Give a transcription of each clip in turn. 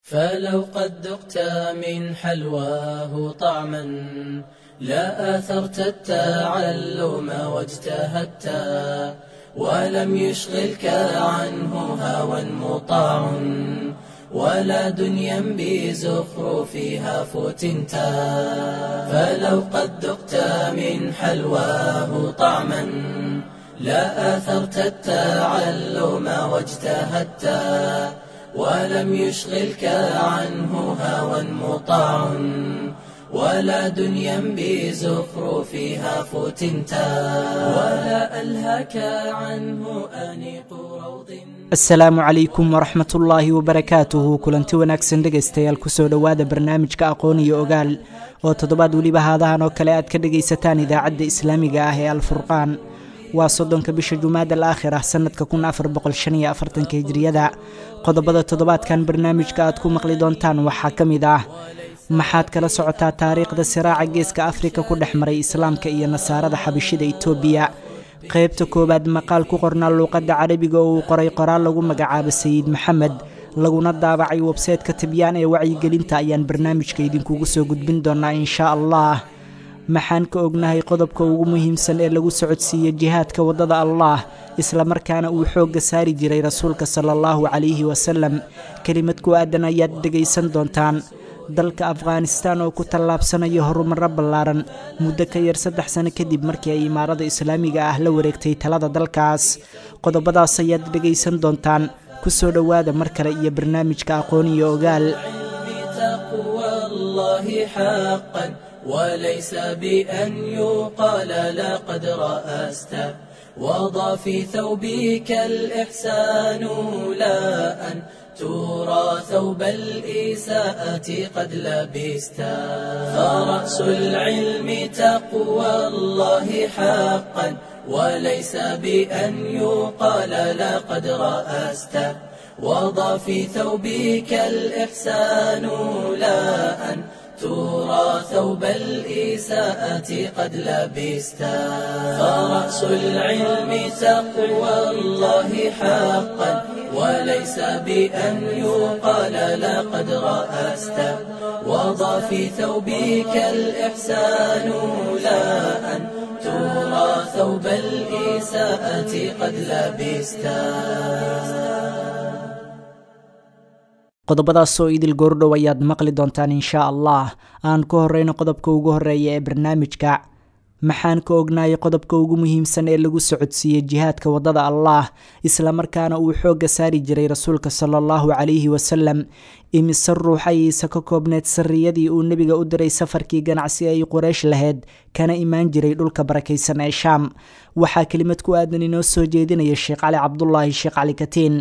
فلو قد ذقت من حلواه طعما لا آثرت التعلم واجتهدت ولم يشغلك عنه هوى مطاع ولا دنيا بزخرفها فتنت فلو قد ذقت من حلواه طعما لا آثرت التعلم واجتهدت ولم يشغلك عنه هوى مطاع ولا دنيا بزخرفها فتنتا ولا ألهك عنه أنيق روض asalaamu calaykum waraxmat ullaahi wabarakaatuhu kulanti wanaagsan dhegaystayaal kusoo dhowaada barnaamijka aqoon iyo ogaal oo toddobaad weliba haadahan oo kale aad ka dhegaysataan idaacadda islaamiga ah ee alfurqaan waa soddonka bisha jumaad al aakhir ah sannadka kun afar boqol shan iyo afartanka hijriyada qodobada toddobaadkan barnaamijka aad ku maqli doontaan waxaa ka mid ah maxaad kala socotaa taariikhda siraaca geeska afrika ku dhex maray islaamka iyo nasaarada xabishida itoobiya qaybta koowaad maqaal ku qornaa luuqadda carabiga oo uu qoray qoraal lagu magacaabo sayid maxamed laguna daabacay websaytka tibyaan ee wacyigelinta ayaan barnaamijka idinkugu soo gudbin doonaa inshaa allah maxaan ka ognahay qodobka ugu muhiimsan ee lagu socodsiiye jihaadka waddada allah islamarkaana uu xoogga saari jiray rasuulka sala allahu calayhi wasalam kelimad ku aadan ayaad dhegaysan doontaan dalka afghanistan oo ku tallaabsanayo horumarro ballaaran muddo ka yar saddex sano kadib markii ay imaarada islaamiga ah la wareegtay talada dalkaas qodobadaas ayaad dhegaysan doontaan ku soo dhowaada mar kale iyo barnaamijka aqoon iyo ogaal بتقوى الله حقا وليس بأن يقال لقد رأست وضع في ثوبك الإحسان لا أن ترى ثوب الإساءة قد لبست فرأس العلم تقوى الله حقا وليس بأن يقال لقد رأست وضع في ثوبك الإحسان لا أن ترى ثوب الإساءة قد لبست فرأس العلم تقوى الله حقا وليس بأن يقال لقد رأست وضع في ثوبك الإحسان لا أن ترى ثوب الإساءة قد لبست qodobadaas oo idil goordhow ayaad maqli doontaan inshaa allah aan ku horeyno qodobka ugu horeeya ee barnaamijka maxaan ka ognaayay qodobka ugu muhiimsan ee lagu socodsiiyey jihaadka waddada allah islamarkaana uu xoogga saari jiray rasuulka sala allahu calayhi wasalam imise ruux ayayse ka koobneed sarriyadii uu nebiga u diray safarkii ganacsi ay quraysh lahayd kana imaan jiray dhulka barakaysan ee shaam waxaa kelimad ku aadan inoo soo jeedinaya sheekh cali cabdulaahi sheekh cali katiin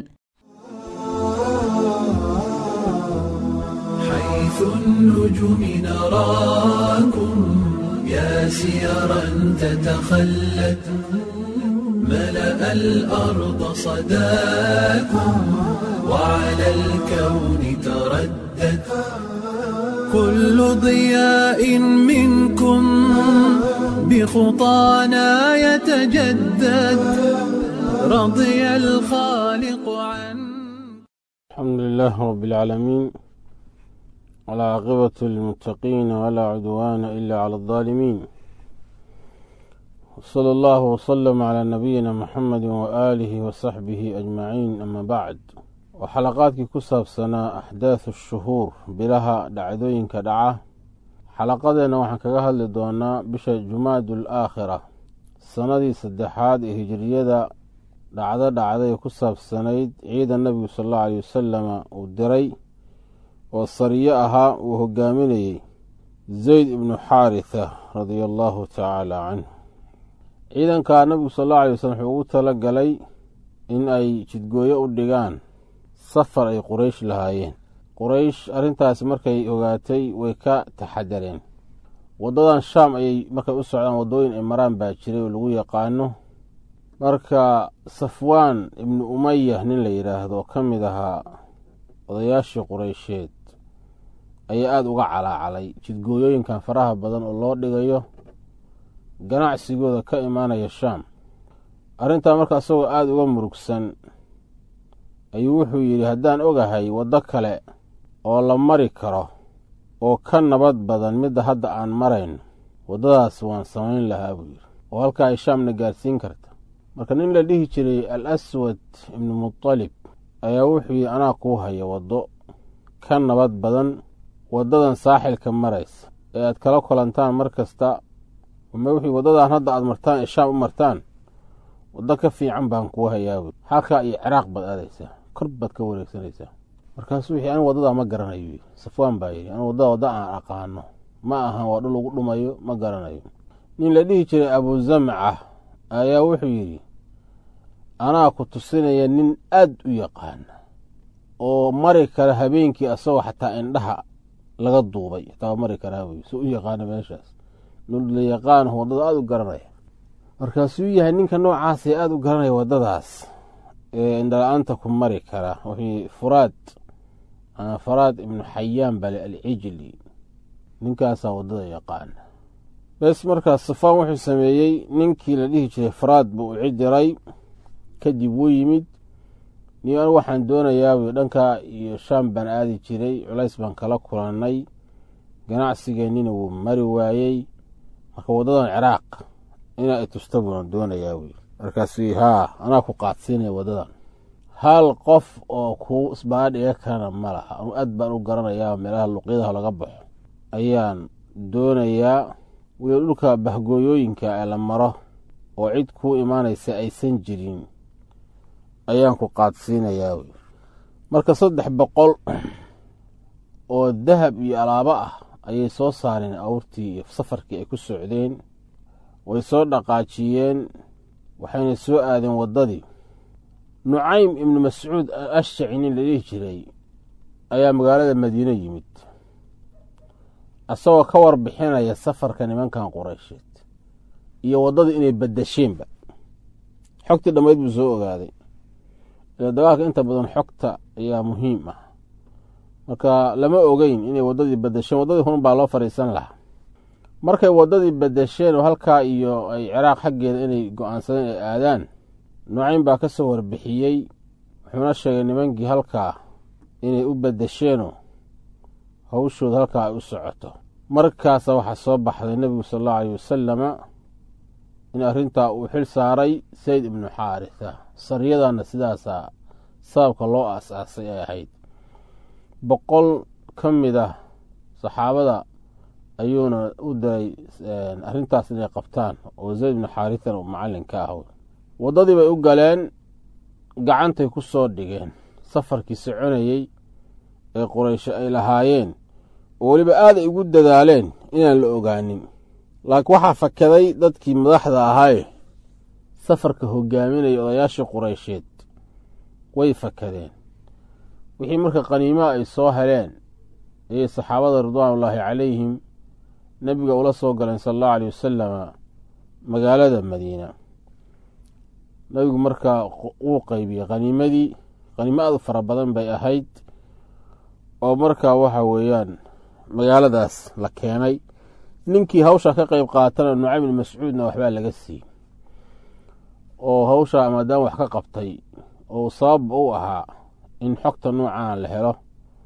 حيث النجوم نراكم يا سيرا تتخلت ملأ الأرض صداكم وعلى الكون تردد كل ضياء منكم بخطانا يتجدد رضي الخالق عن الحمد لله رب العالمين والعاقبة للمتقين ولا عدوان إلا على الظالمين وصلى الله وسلم على نبينا محمد وآله وصحبه أجمعين أما بعد وحلقاتك كساب سنة أحداث الشهور بلها دعدوين كدعة حلقتنا وحن كهل دونا بش جماد الآخرة سنة سدحاد هجرية dhacdo dhacday ku saabsanayd ciida nebigu sal allahu aleyh wasalama uu diray oo sariyo ahaa uu hogaaminayey zayd ibnu xaaritha radia allahu tacaala canhu ciidankaa nebigu sal allahu alay wasalam wuxuu ugu tala galay in ay jidgooyo u dhigaan safar ay quraysh lahaayeen quraysh arrintaasi markay ogaatay way ka taxadareen waddadan shaam ayay markay u socdaan waddooyin ay maraan baa jiray oo lagu yaqaano marka safwaan ibnu umaya nin la yidhaahdo oo ka mid ahaa odayaashii qureysheed ayaa aada uga calaacalay jidgooyooyinkan faraha badan oo loo dhigayo ganacsigooda ka imaanaya shaam arrintaa marka isagoo aada uga murugsan ayuu wuxuu yidhi haddaan ogahay waddo kale oo la mari karo oo ka nabad badan midda hadda aan marayno waddadaas waan samayn lahaa buu yidhi oo halkaa ay shaamna gaarsiin karta marka nin la dhihi jiray al aswad ibnu mutalib ayaa wuxuu yidhi anaa kuu haya waddo ka nabad badan waddadan saaxilka maraysa ee aad kala kulantaan mar kasta ama wixii waddadan hadda aad martaan ee shaam u martaan waddo ka fiican baan kuu hayaa buy halkaa iyo ciraaq baad aadaysaa kor baad ka wareegsanaysaa markaasuu wixii anigu waddadaa ma garanayo yidhi safwaan baa yidhi anigu waddada wadda aan aqaano ma ahan waa dhul ugu dhumayo ma garanayo nin la dhihi jiray abuzamca ayaa wuxuu yidhi anaa ku tusinaya nin aad u yaqaana oo mari kara habeenkii asagoo xataa indhaha laga duubay xataa mari karaa buy soo u yaqaana meeshaas nin la yaqaanaho waddada aada u garanaya markaasuu yahay ninka noocaasee aada u garanaya waddadaas ee indhala-aanta ku mari kara wuxuu furaad ama faraad ibnu xayaan bale alcijli ninkaasaa waddada yaqaana bes markaas safaan wuxuu sameeyey ninkii la dhihi jiray faraad buu u cidiray kadib wuu yimid ni anigu waxaan doonayaa buy dhankaa iyo shaam baan aadi jiray culays baan kala kulannay ganacsigeennina wuu mari waayey marka waddadan ciraaq inaa itusta buunan doonayaa buy markaasuu haa anaa ku qaadsiinaya waddadan hal qof oo kuu isbaga dhiga karana ma laha anu aad baan u garanayaa meelaha luqyadaha laga baxo ayaan doonayaa wiil dhulka bahgooyooyinka ee la maro oo cid kuu imaanaysa aysan jirin ayaan ku qaadsiinayaa wy marka saddex boqol oo dahab iyo alaabo ah ayay soo saareen awrtii iyo safarkii ay ku socdeen way soo dhaqaajiyeen waxayna soo aadeen waddadii nucaym ibnu mascuud ashaci nin la dhihi jiray ayaa magaalada madiine yimid isagoo ka warbixinaya safarka nimankan qureysheed iyo waddadii inay badasheenba xogtii dhammayd buu soo ogaaday ila dagaalka inta badan xogta ayaa muhiim ah marka lama ogeyn inay waddadii badasheen waddadii hun baa loo fadhiisan lahaa markay waddadii badasheen oo halkaa iyo ay ciraaq xaggeeda inay go-aansadeen ay aadaan nucaym baa ka soo warbixiyey wuxuuna sheegay nimankii halkaa inay u badasheenoo hawshooda halkaa ay u socoto markaasa waxaa soo baxday nebigu sal allahu aleyh wasalama in arrintaa uu xil saaray sayd ibnu xaaritha saryadanna sidaasaa sababka loo aas-aasay ay ahayd boqol ka mid ah saxaabada ayuuna u diray arrintaas inay qabtaan oo zayd ibnu xaarithana uu macallin ka ah waddadii bay u galeen gacantay ku soo dhigeen safarkii soconayey ee quraysho ay lahaayeen oo weliba aad ay ugu dadaaleen inaan la ogaanin laakiin waxaa fakaday dadkii madaxda ahaaye safarka hogaaminaya odayaashii qureysheed way fakadeen wixii marka qaniimaha ay soo heleen ayay saxaabada ridwaanullaahi calayhim nebiga ula soo galeen sala allahu aleyh wasalama magaalada madiina nebigu markaa wuu qeybiyey qaniimadii qaniimo aad u fara badan bay ahayd oo markaa waxa weeyaan magaaladaas la keenay ninkii hawshaa ka qeyb qaatana nucaym ibn mascuudna waxbaa laga siiyey oo hawshaa maadaama wax ka qabtay oo sabab u ahaa in xogta noocan la helo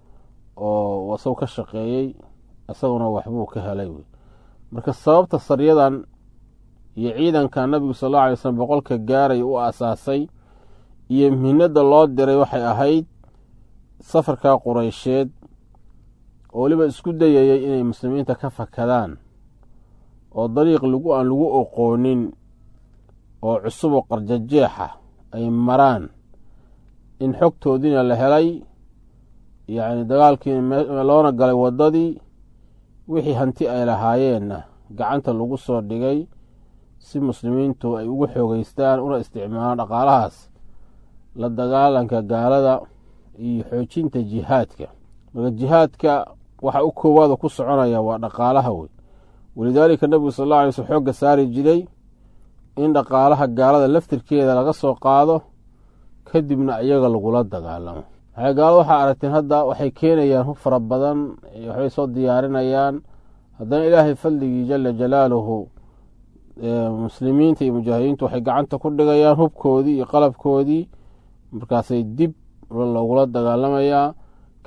oo isagu ka shaqeeyey isaguna waxbuu ka helay wey marka sababta saryadan iyo ciidanka nabigu sal alla alay slm boqolka gaaray u aasaasay iyo mihnada loo diray waxay ahayd safarka qureysheed oo weliba isku dayayay inay muslimiinta ka fakadaan oo dariiq lagu aan lagu oqoonin oo cusub oo qarjajeexa ay maraan in xogtoodiina la helay yacni dagaalkiina loona galay waddadii wixii hanti ay lahaayeenna gacanta lagu soo dhigay si muslimiintu ay ugu xoogeystaan una isticmaalaan dhaqaalahaas la dagaalanka gaalada iyo xoojinta jihaadka marka jihaadka waxa u koowaada ku soconaya waa dhaqaalaha wey walidaalika nebigu sal alla alay slm xoogga saari jiray in dhaqaalaha gaalada laftirkeeda laga soo qaado kadibna iyaga lagula dagaalamo maxay gaalada waxaa aragteen hadda waxay keenayaan hub fara badan waxbay soo diyaarinayaan haddana ilaahay fadligii jala jalaaluhu muslimiinta iyo mujaahidiintu waxay gacanta ku dhigayaan hubkoodii iyo qalabkoodii markaasay dib logula dagaalamayaa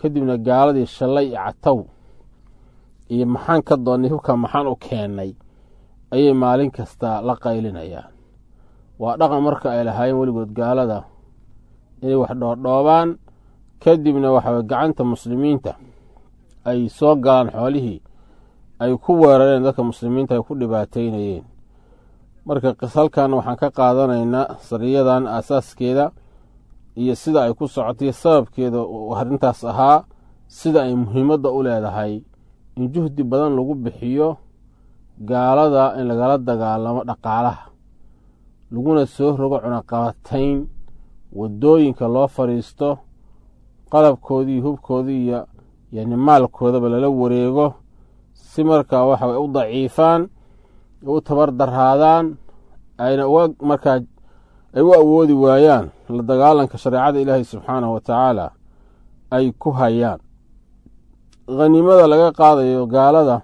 kadibna gaaladii shallay iyo catow iyo maxaan ka doonnay hubka maxaan u keennay ayay maalin kasta la qaylinayaan waa dhaqan marka ay lahaayeen weligood gaalada inay wax dhoodhoobaan kadibna waxaway gacanta muslimiinta ay soo galaan xoolihii ay ku weerareen dadka muslimiinta ay ku dhibaateynayeen marka halkan waxaan ka qaadanaynaa sariyadan aasaaskeeda iyo sida ay ku socotay sababkeeda arrintaas ahaa sida ay muhiimadda u leedahay in juhdi badan lagu bixiyo gaalada in lagala dagaalamo dhaqaalaha laguna soo rogo cunaqabatayn waddooyinka loo fadhiisto qalabkoodii hubkoodii iyo yani maalkoodaba lala wareego si markaa waxa u daciifaan u tabar daraadaan ayna uga markaa ay u awoodi waayaan la dagaalanka shareecada ilaahay subxaanahu wa tacaala ay ku hayaan khaniimada laga qaadayo gaalada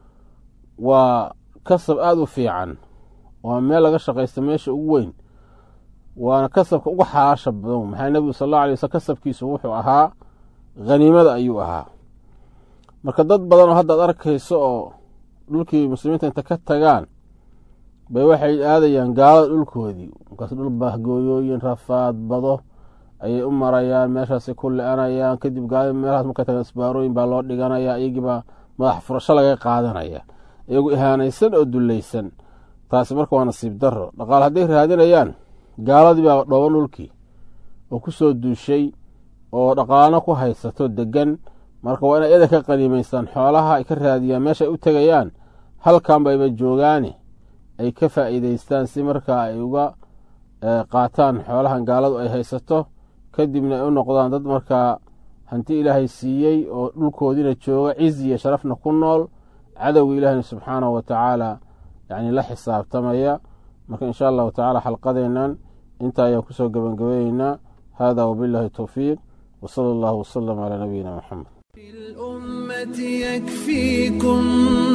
waa kasab aada u fiican waa meel laga shaqaysta meesha ugu weyn waana kasabka ugu xalaasha badan maxaa nebigu sal alla alay waslam kasabkiisu wuxuu ahaa khaniimada ayuu ahaa marka dad badan oo haddaad arkayso oo dhulkii muslimiinta inta ka tagaan bay waxay aadayaan gaalada dhulkoodii markaas dhul bahgooyooyin rafaad bado ayay u marayaan meeshaasay ku le-anayaan kadib gaalada meelahaas markay tagaan isbaarooyin baa loo dhiganaya iyagiibaa madax furasho laga qaadanaya iyagu ihaanaysan oo dullaysan taasi marka waa nasiib daro dhaqaal hadday raadinayaan gaaladii baa dhooban dhulkii oo ku soo duushay oo dhaqaalana ku haysato degan marka waa inay iyada ka qaniimaystaan xoolaha ay ka raadiyaan meesha ay u tegayaan halkan bayba joogaane ay ka faa'iidaystaan si markaa ay uga qaataan xoolahan gaaladu ay haysato kadibna ay u noqdaan dad markaa hanti ilaahay siiyey oo dhulkoodiina jooga cizi iyo sharafna ku nool cadowga ilaahina subxaanahu wa tacaala yani la xisaabtamaya marka insha allahu tacala xalqadeennan intaa ayaan kusoo gebagabeyeynaa hada wabillahi towfiiq wsala allahu wasalam calaa nabiyina moxamed الأمة يكفيكم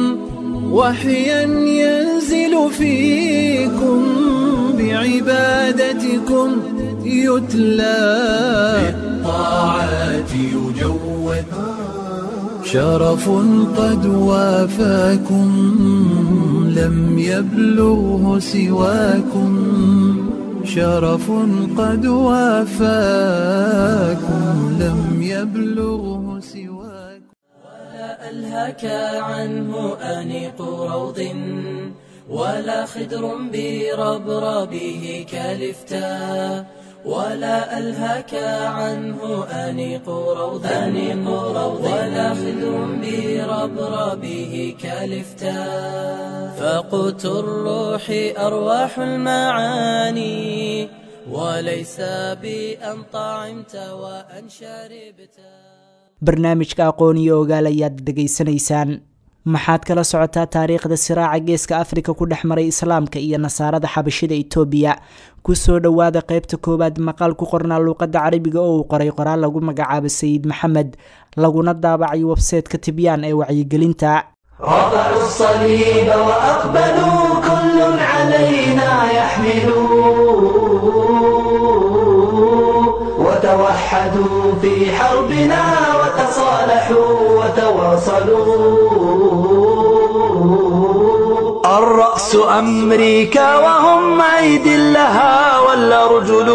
وحيا ينزل فيكم بعبادتكم يتلى بالطاعات يجود شرف قد وافاكم لم يبلغه سواكم شرف قد وافاكم لم يبلغه سواكم ولا ألهك عنه أنيق روض ولا خدر بربربه كالفتاء ولا ألهك عنه أنيق روض أنيق روض ولا خدر بربربه كالفتاء فقوت الروح أرواح المعاني وليس بأن طعمت وأن شربت barnaamijka aqoon iyo ogaal ayaad dhegaysanaysaan maxaad kala socotaa taariikhda siraaca geeska afrika ku dhex maray islaamka iyo nasaarada xabashida itoobiya kusoo dhowaada qeybta koowaad maqaal ku qornaa luuqadda carabiga oo uu qoray qoraal lagu magacaabo sayid maxamed laguna daabacay websaytka tibyaan ee wacyigelinta رفعوا الصليب وأقبلوا كل علينا يحملوا وتوحدوا في حربنا وتصالحوا وتواصلوا الرأس أمريكا وهم عيد لها والأرجل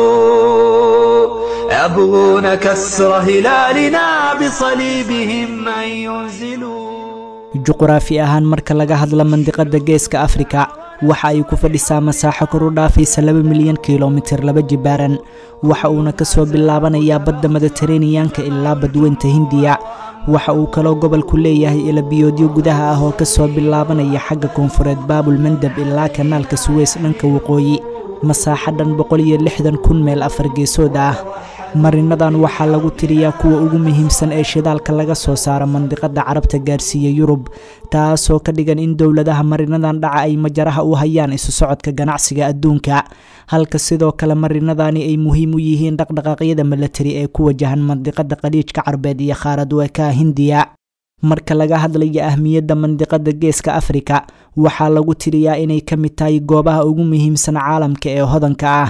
يبغون كسر هلالنا بصليبهم أن ينزلوا juquraafi ahaan marka laga hadla mandiqada geeska afrika waxa ay ku fadhisaa masaaxo kor u dhaafaysa laba milyan kilomitir laba jibaaran waxa uuna kasoo bilaabanayaa badda mediteraneyanka ilaa badweynta hindiya waxa uu kaloo gobolku leeyahay ilabiyoodyo gudaha ah oo kasoo bilaabanaya xagga koonfureed baabul mandab ilaa kanaalka suweys dhanka waqooyi masaaxo dhan boqol iyo lixdan kun meel afar geesood ah marinadan waxaa lagu tiriyaa kuwa ugu muhiimsan ee shidaalka laga soo saaro mandiqada carabta gaarsiiya yurub taasoo ka dhigan in dowladaha marinadan dhaca ay majaraha u hayaan isu socodka ganacsiga adduunka halka sidoo kale marinadani ay muhiim u yihiin dhaqdhaqaaqyada milatari ee ku wajahan mandiqada qaliijka carbeed iyo khaarad weekaha hindiya marka laga hadlayo ahmiyadda mandiqada geeska afrika waxaa lagu tiriyaa inay ka mid tahay goobaha ugu muhiimsan caalamka ee hodanka ah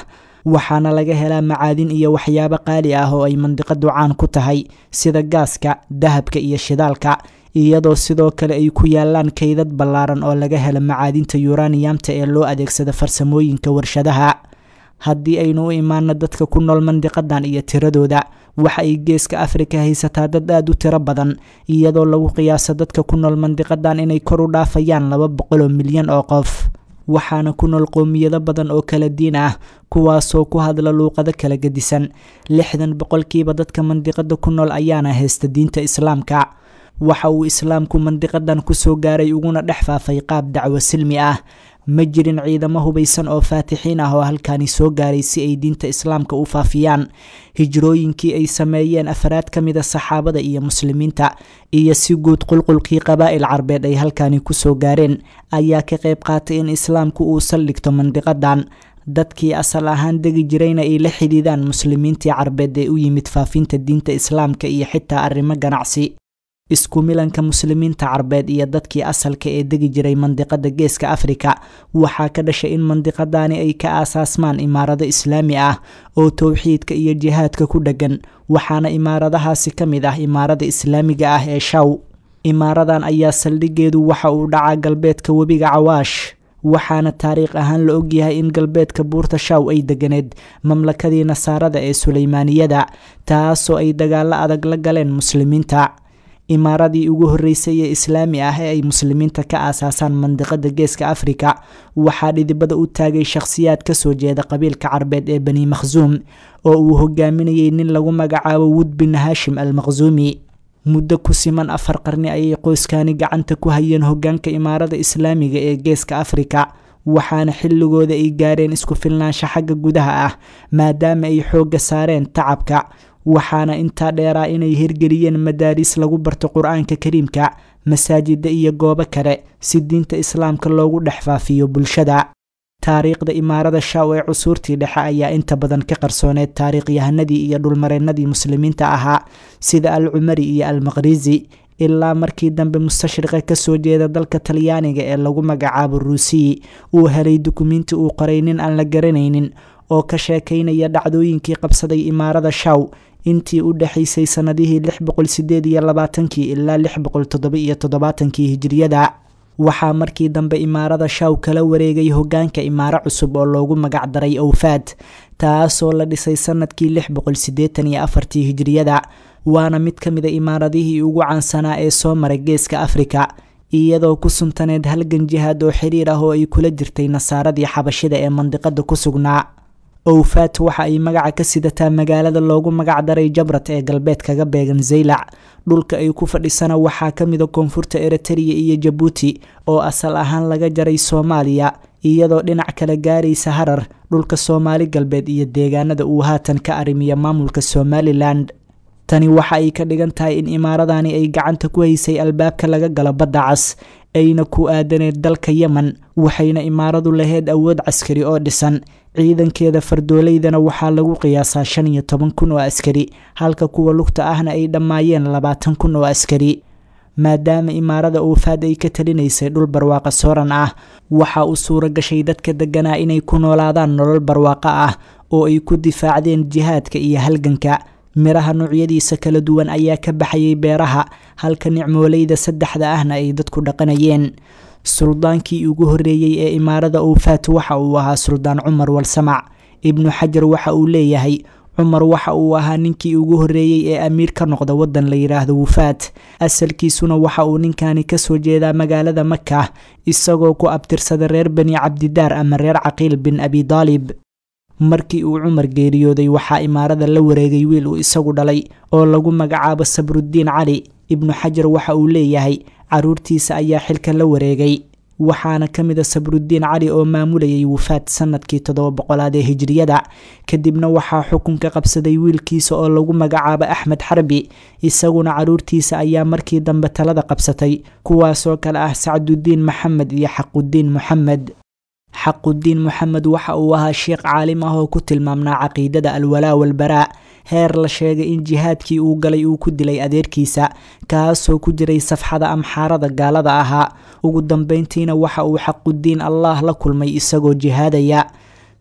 waxaana laga helaa macaadin iyo waxyaabo qaali ah oo ay mandiqadu caan ku tahay sida gaaska dahabka iyo shidaalka iyadoo sidoo kale ay ku yaalaan kaydad ballaaran oo laga helo macaadinta yuraniyamta ee loo adeegsada farsamooyinka warshadaha haddii aynu u imaano dadka ku nool mandiqadan iyo tiradooda waxa ay geeska afrika haysataa dad aada u tiro badan iyadoo lagu qiyaaso dadka ku nool mandiqadan inay kor u dhaafayaan laba boqoloo milyan oo qof waxaana ku nool qowmiyado badan oo kala diin ah kuwaasoo ku hadla luuqado kala gedisan lixdan boqolkiiba dadka mandiqada ku nool ayaana haysta diinta islaamka waxa uu islaamku mandiqadan kusoo gaaray uguna dhex faafay qaab dacwo silmi ah ma jirin ciidamo hubaysan oo faatixiin ah oo halkaani soo gaaray si ay diinta islaamka u faafiyaan hijrooyinkii ay sameeyeen afraad ka mida saxaabada iyo muslimiinta iyo si guud qulqulkii qabaa'il carbeed ay halkaani kusoo gaareen ayaa ka qayb qaatay in islaamku uu saldhigto mandiqadan dadkii asal ahaan degi jirayna ay la xidhiidaan muslimiintii carbeed ee u yimid faafinta diinta islaamka iyo xitaa arrimo ganacsi isku milanka muslimiinta carbeed iyo dadkii asalka ee degi jiray mandiqada geeska afrika waxaa ka dhashay in mandiqadani ay ka aasaasmaan imaarado islaami ah oo towxiidka iyo jihaadka ku dheggan waxaana imaaradahaasi ka mid ah imaarada islaamiga ah ee shaw imaaradan ayaa saldhigeedu waxa uu dhacaa galbeedka webiga cawaash waxaana taariikh ahaan la ogyahay in galbeedka buurta shaw ay deganeed mamlakadii nasaarada ee suleymaaniyada taasoo ay dagaalo adag la galeen muslimiinta imaaradii ugu horreysay ee islaami ah ee ay muslimiinta ka aasaasaan mandiqada geeska afrika waxaa dhidibada u taagay shakhsiyaad kasoo jeeda qabiilka carbeed ee bani makhsuum oo uu hogaaminayay nin lagu magacaabo wud bin haashim al makhsuumi muddo ku siman afar qarni ayay qoyskani gacanta ku hayeen hogaanka imaarada islaamiga ee geeska afrika waxaana xilligooda ay gaareen isku filnaansho xagga gudaha ah maadaama ay xoogga saareen tacabka waxaana intaa dheeraa inay hirgeliyeen madaariis lagu barto qur-aanka kariimka masaajida iyo goobo kale si diinta islaamka loogu dhex faafiyo bulshada taariikhda imaarada shaw ee cusuurtii dhexe ayaa inta badan ka qarsooneed taariikhyahanadii iyo dhulmareennadii muslimiinta ahaa sida al cumari iyo al maqhrisi ilaa markii dambe mustashriqa kasoo jeeda dalka talyaaniga ee lagu magacaabo ruusiyi uu helay dukumiinti uu qoray nin aan la garanaynin oo ka sheekaynaya dhacdooyinkii qabsaday imaarada shaw intii u dhexaysay sannadihii lix boqol sideed iyo labaatankii ilaa lix boqol toddoba iyo toddobaatankii hijiriyada waxaa markii dambe imaarada shaw kala wareegay hogaanka imaaro cusub oo loogu magacdaray owfaad taasoo la dhisay sanadkii lix boqol sideetan iyo afartii hijiriyada waana mid ka mida imaaradihii ugu caansanaa ee soo maray geeska afrika iyadoo ku suntaneed halgan jihaad oo xiriir ah oo ay kula jirtay nasaaradii xabashida ee mandiqada ku sugnaa owfaat waxa ay magaca ka sidataa magaalada loogu magacdaray jabrat ee galbeed kaga beegan zaylac dhulka ay ku fadhisana waxaa ka mida koonfurta eritariya iyo jabuuti oo asal ahaan laga jaray soomaaliya iyadoo dhinac kale gaaraysa harar dhulka soomaali galbeed iyo deegaanada uu haatan ka arrimiya maamulka somalilan tani waxa ay ka dhigan tahay in imaaradani ay gacanta ku haysay albaabka laga galo badda cas ayna ku aadaneed dalka yemen waxayna imaaradu lahayd awood caskari oo dhisan ciidankeeda fardooleydana waxaa lagu qiyaasaa shan iyo toban kun oo askari halka kuwa lugta ahna ay dhammaayeen labaatan kun oo askari maadaama imaarada uufaad ay ka talinaysay dhul barwaaqa sooran ah waxa uu suuro gashay dadka deganaa inay ku noolaadaan nolol barwaaqo ah oo ay ku difaacdeen jihaadka iyo halganka miraha noocyadiisa kala duwan ayaa ka baxayay beeraha halka nicmooleyda saddexda ahna ay dadku dhaqanayeen suldaankii ugu horreeyey ee imaarada owfaat waxa uu ahaa suldaan cumar walsamac ibnu xajar waxa uu leeyahay cumar waxa uu ahaa ninkii ugu horreeyey ee amiir ka noqda waddan la yidhaahdo wufaat asalkiisuna waxa uu ninkani kasoo jeedaa magaalada maka isagoo ku abtirsada reer bani cabdidaar ama reer caqiil bin abi daalib markii uu cumar geeriyooday waxaa imaarada la wareegay wiil uu isagu dhalay oo lagu magacaabo sabrudiin cali ibnu xajar waxa uu leeyahay caruurtiisa ayaa xilka la wareegay waxaana ka mid a sabrudiin cali oo maamulayay wufaad sanadkii toddoba boqolaad ee hijriyada kadibna waxaa xukunka qabsaday wiilkiisa oo lagu magacaabo axmed xarbi isaguna caruurtiisa ayaa markii dambe talada qabsatay kuwaasoo kale ah sacdudiin maxamed iyo xaqudiin moxamed xaqudiin moxamed waxa uu ahaa sheekh caalim ah oo ku tilmaamnaa caqiidada alwalaa walbaraa heer la sheegay in jihaadkii uu galay uu ku dilay adeerkiisa kaasoo ku jiray safxada amxaarada gaalada ahaa ugu dambeyntiina waxa uu xaqudiin allaah la kulmay isagoo jihaadaya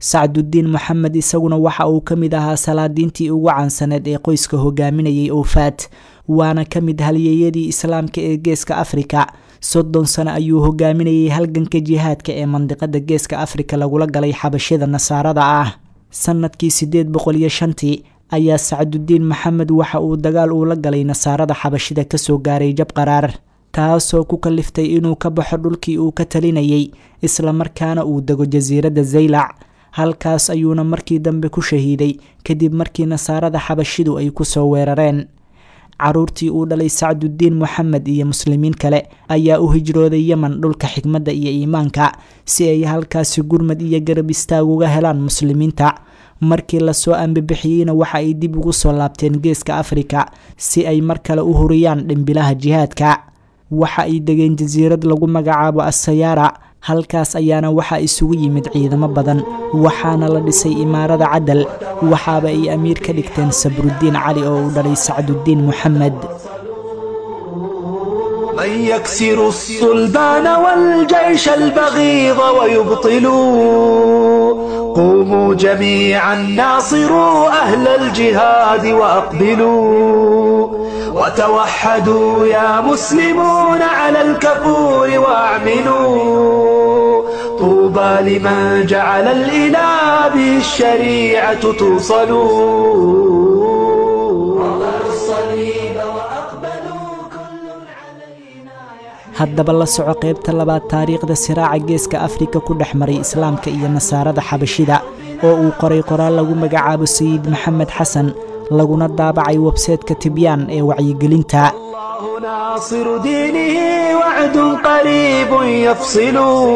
sacdudiin moxamed isaguna waxa uu ka mid ahaa salaadiintii ugu caansaneed ee qoyska hogaaminayay oofaad waana ka mid halyeeyadii islaamka ee geeska afrika soddon sano ayuu hogaaminayay halganka jihaadka ee mandiqada geeska afrika lagula galay xabashida nasaarada ah sanadkii sideed boqol iyo shantii ayaa sacdudiin maxamed waxa uu dagaal uula galay nasaarada xabashida kasoo gaaray jab qaraar taasoo ku kaliftay inuu ka baxo dhulkii uu ka talinayay islamarkaana uu dego jasiiradda zaylac halkaas ayuuna markii dambe ku shahiiday kadib markii nasaarada xabashidu ay kusoo weerareen caruurtii uu dhalay sacdudiin moxamed iyo muslimiin kale ayaa u hijrooday yemen dhulka xikmadda iyo iimaanka si ay halkaasi gurmad iyo garab istaag uga helaan muslimiinta markii lasoo ambibixiyeyna waxa ay dib ugu soo laabteen geeska afrika si ay mar kale u huriyaan dhimbilaha jihaadka waxa ay degeen jasiirad lagu magacaabo assayaara halkaas ayaana waxaa isugu yimid ciidamo badan waxaana la dhisay imaarada cadal waxaaba ay amiir ka dhigteen sabrudiin cali oo uu dhalay sacdudiin moxamed من يكسر الصلبان والجيش البغيض ويبطل قوموا جميعا ناصروا أهل الجهاد وأقبلوا وتوحدوا يا مسلمون على الكفور واعملوا طوبى لمن جعل الإله به الشريعة توصلوا الصليب وأقبلوا كل علينا haddaba la soco qaybta labaad taariikhda siraaca geeska afrika ku dhex maray islaamka iyo nasaarada xabashida oo uu qoray qoraal lagu magacaabo sayid maxamed xasan laguna daabacay webseetka tibyaan ee wacyigelinta الله ناصر دينه وعد قريب يفصل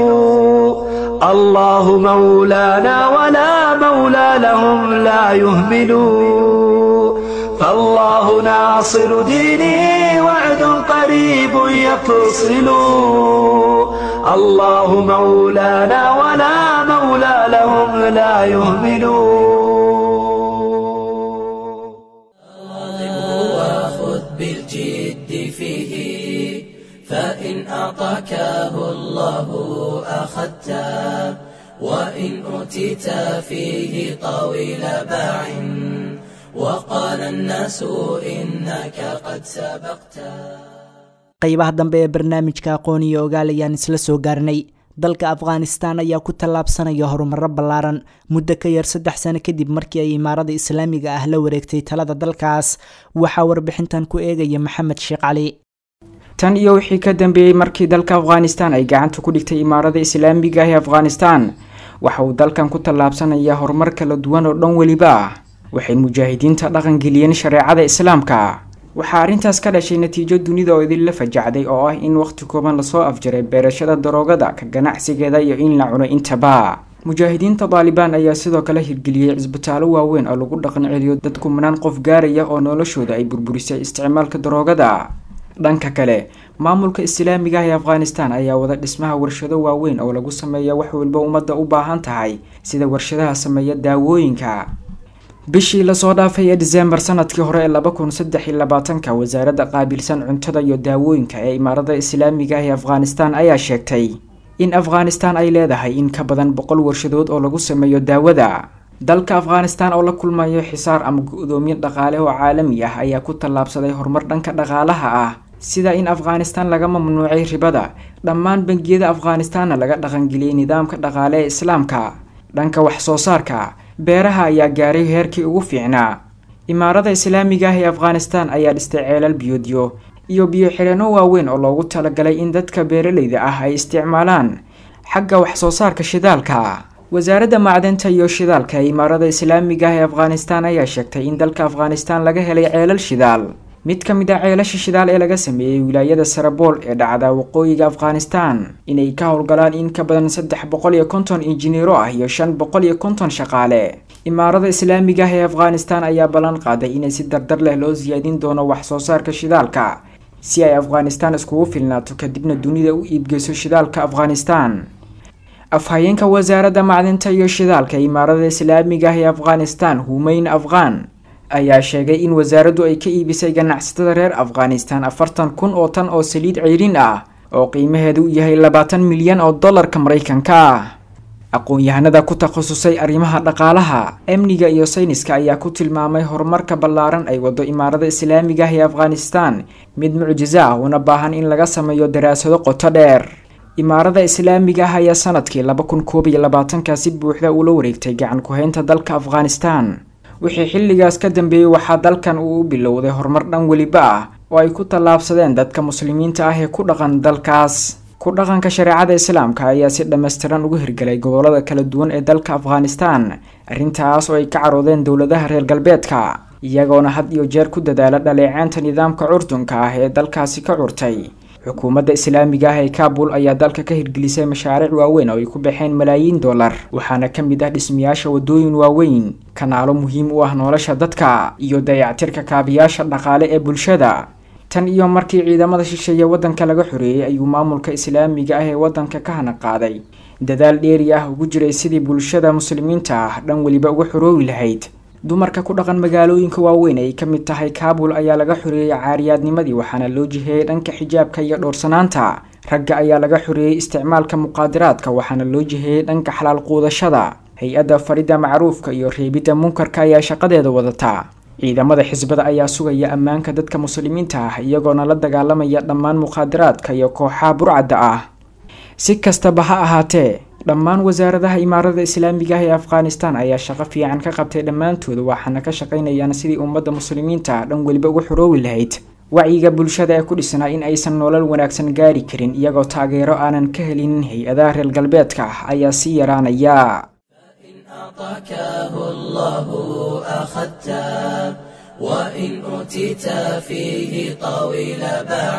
الله مولانا ولا مولى لهم لا يهمل فالله ناصر دينه وعد قريب يفصل الله مولانا ولا مولى لهم لا يهملون وخذ بالجد فيه فإن أعطاكه الله أخذته وإن أوتيت فيه طويل باع وقال الناس إنك قد سبقت qaybaha dambe ee barnaamijka aqoon iyo ogaal ayaan isla soo gaarnay dalka afghanistan ayaa ku tallaabsanaya horumaro ballaaran muddo ka yar saddex sano kadib markii ay imaarada islaamiga ah la wareegtay talada dalkaas waxaa warbixintan ku eegaya maxamed sheekh cali tan iyo wixii ka dambeeyey markii dalka afghanistan ay gacanta ku dhigtay imaarada islaamiga ah ee afghanistan waxa uu dalkan ku tallaabsanayaa horumar kala duwan oo dhan weliba ah waxay mujaahidiinta dhaqangeliyeen shareecada islaamka waxaa arrintaas ka dhashay natiijo dunida oo idinla fajacday oo ah in wakhti kooban lasoo afjaray beerashada daroogada ka ganacsigeeda iyo in la cuno intaba mujaahidiinta daalibaan ayaa sidoo kale hirgeliyey cisbitaallo waaweyn oo lagu dhaqan celiyo dad kumanaan qof gaaraya oo noloshooda ay burburisay isticmaalka daroogada dhanka kale maamulka islaamiga ah ee afghanistan ayaa wada dhismaha warshado waaweyn oo lagu sameeya wax walba ummadda u baahan tahay sida warshadaha sameeya daawooyinka bishii lasoo dhaafay ee diseembar sanadkii hore ee laba kun saddex iyo labaatanka wasaaradda qaabilsan cuntada iyo daawooyinka ee imaarada islaamiga ah ee afghanistan ayaa sheegtay in afghanistan ay leedahay in ka badan boqol warshadood oo lagu sameeyo daawada dalka afghanistan oo la kulmayo xisaar ama go-doomiye dhaqaale oo caalami ah ayaa ku tallaabsaday horumar dhanka dhaqaalaha ah sida in afghanistan laga mamnuucay ribada dhammaan bangiyada afghanistanna laga dhaqangeliyey nidaamka dhaqaale ee islaamka dhanka wax soo saarka beeraha ayaa gaaray heerkii ugu fiicnaa imaarada islaamiga ah ee afghanistan ayaa dhistay ceelal biyoodyo iyo biyo xidheeno waaweyn oo loogu talagalay in dadka beeralayda ah ay isticmaalaan xagga wax soo saarka shidaalka wasaaradda macdanta iyo shidaalka ee imaarada islaamiga ah ee afghanistan ayaa sheegtay in dalka afghanistan laga helay ceelal shidaal mid ka mid ah ceelasha shidaal ee laga sameeyey wilaayada sarabool ee dhacda waqooyiga afghanistan inay ka howlgalaan in ka badan saddex boqol iyo konton injineero ah iyo shan boqol iyo konton shaqaale imaarada islaamiga ah ee afghanistan ayaa ballan qaaday inay si dardar leh loo siyaadin doono wax soo saarka shidaalka si ay afghanistan iskugu filnaato kadibna dunida u iibgeyso shidaalka afghanistan afhayeenka wasaaradda macdinta iyo shidaalka imaarada islaamiga ah ee afghanistan humeyn afghan ayaa sheegay in wasaaraddu ay ka iibisay ganacsatada reer afghanistan afartan kun oo tan oo saliid ceyrin ah oo qiimaheedu yahay labaatan milyan oo dollarka maraykanka ah aqoon-yahanada ku takhasusay arrimaha dhaqaalaha amniga iyo sayniska ayaa ku tilmaamay horumarka ballaaran ay wado imaarada islaamiga ah ee afghanistan mid mucjiso ah una baahan in laga sameeyo daraasado qoto dheer imaarada islaamiga ah ayaa sanadkii laba kun koob iyo labaatanka si buuxda uula wareegtay gacan ku-haynta dalka afghanistan wixii xilligaas ka dambeeyey waxaa dalkan uu u bilowday horumar dhan weliba ah oo ay ku tallaabsadeen dadka muslimiinta ah ee ku dhaqan dalkaas ku dhaqanka shareecada islaamka ayaa si dhammaystiran ugu hirgelay gobolada kala duwan ee dalka afghanistan arrintaas oo ay ka caroodeen dowladaha reer galbeedka iyagoona had iyo jeer ku dadaala dhaleeceynta nidaamka curdunka ah ee dalkaasi ka curtay xukuumadda islaamiga ah ee kaabul ayaa dalka ka hirgelisay mashaariic waaweyn oo ay ku baxeen malaayiin dollar waxaana ka mid ah dhismayaasha wadooyin waaweyn kanaalo muhiim u ah nolosha dadka iyo dayactirka kaabiyaasha dhaqaale ee bulshada tan iyo markii ciidamada shisheeye waddanka laga xoreeyey ayuu maamulka islaamiga ah ee waddanka ka hana qaaday dadaal dheeri ah ugu jiray sidii bulshada muslimiinta ah dhan weliba uga xoroobi lahayd dumarka ku dhaqan magaalooyinka waaweyn ay ka mid tahay kaabul ayaa laga xoreeyey caariyaadnimadii waxaana loo jiheeyey dhanka xijaabka iyo dhowrsanaanta ragga ayaa laga xoreeyey isticmaalka muqaadaraadka waxaana loo jiheeyey dhanka xalaal quudashada hay-adda faridda macruufka iyo reebidda munkarka ayaa shaqadeeda wadataa ciidamada xisbada ayaa sugaya ammaanka dadka muslimiinta ah iyagoona la dagaalamaya dhammaan muqaadaraadka iyo kooxaha burcadda ah si kastaba ha ahaatee dhammaan wasaaradaha imaarada islaamiga ah ee afghanistan ayaa shaqo fiican ka qabtay dhammaantooda waxaana ka shaqaynayaan sidii ummadda muslimiinta dhan weliba uga xoroobi lahayd wacyiga bulshada ee ku dhisnaa in aysan nolol wanaagsan gaari karin iyagoo taageero aanan ka helinin hay-adaha reer galbeedka ah ayaa sii yaraanaya أعطاكه الله أخذته وإن أوتيت فيه طويل باع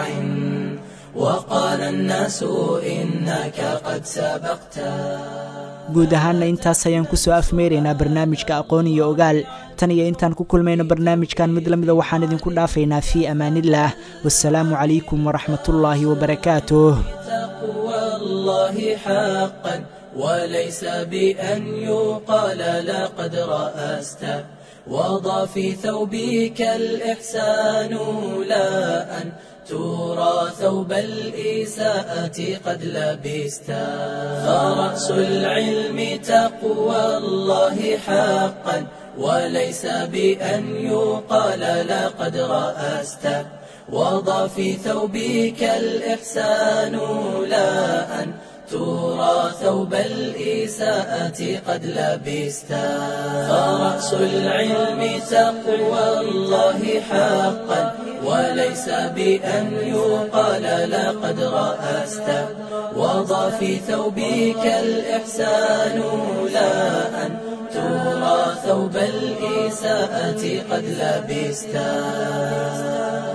وقال الناس إنك قد سبقته guud ahaanna intaas ayaan kusoo afmeeraynaa barnaamijka aqoon iyo ogaal tan iyo intaan ku kulmayno barnaamijkan mid lamida waxaan idinku dhaafaynaa fii amaanillaah wasalaamu calaykum waraxmatullaahi wabarakaatuh تقوى الله حقا وليس بأن يقال لقد رأست وضع في ثوبك الإحسان لا أن ترى ثوب الإساءة قد لبست فرأس العلم تقوى الله حقا وليس بأن يقال لقد رأست وضع في ثوبك الإحسان لا أن ترى ثوب الإساءة قد لبست فرأس العلم تقوى الله حقا وليس بأن يقال لقد رأست وضع في ثوبك الإحسان لا أن ترى ثوب الإساءة قد لبست